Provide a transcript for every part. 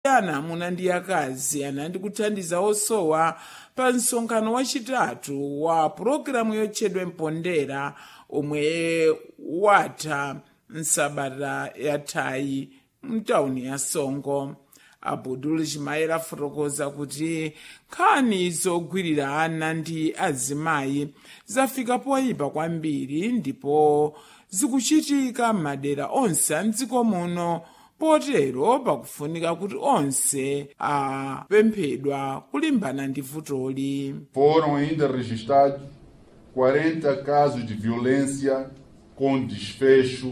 ana amuna ndi akazi anandi kuthandiza osowa pa msonkhano wachitatu wa pulogalamu yotchedwa mpondera omwe watha msabata yathayi mtawuni ya songo abudul chimayera afotokoza kuti nkhani zogwirira ana ndi azimayi zafika poyipa kwambiri ndipo zikuchitika m'madera onse a mdziko muno potero pakufunika kuti onse apemphedwa kulimbana ndi vutoli Foram ainda registrados 40 casos de violência com desfecho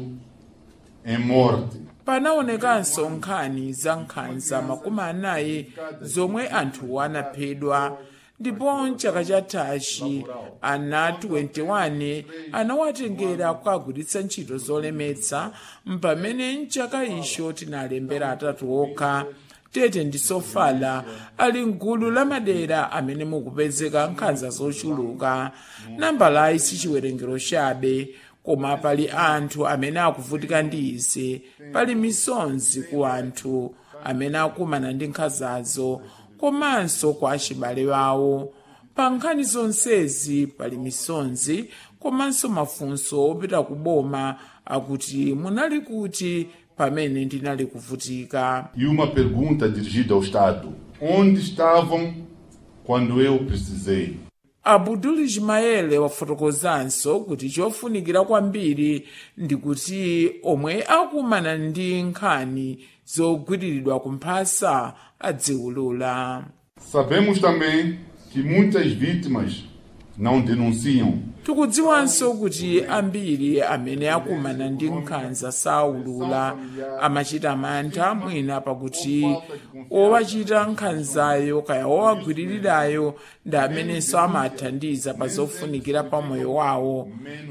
em morte. panaonekanso nkhani za nkhanza makumi anayi zomwe anthu anaphedwa ndipo mchaka chathachi ana 21 anawatengera kukagwiritsa ntchito zolemetsa mpamene mchaka icho tinalembera atatu okha tete ndi sofala ali mgulu la madera amene mukupezeka nkhanza zochuluka nambalayi sichiwerengero chabe koma pali anthu amene akuvutika ndi izi pali misonzi ku anthu amene akumana ndi nkhanzazo komanso kwa achibale wawo pa nkhani zonsezi pali misonzi komanso mafunso opita ku boma akuti munali kuti pamene ndinali kuvutika E uma pergunta dirigida ao Estado: onde estavam quando eu precisei? abudul ismaele wafotokozanso kuti chofunikira kwambiri ndi kuti omwe akumana ndi nkhani zogwiriridwa kumphasa adziwulula Sabemos também que muitas vítimas não denunciam. tikudziwanso kuti ambiri amene akumana ndi nkhanza saulula amachita mantha mwina pakuti owachita nkhanzayo kaya owagwiririrayo ndi amenenso amathandiza pa zofunikira pa moyo wawo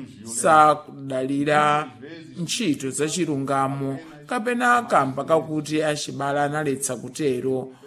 sakudalira ntchito zachilungamo kapena kamba kakuti achibale analetsa kutero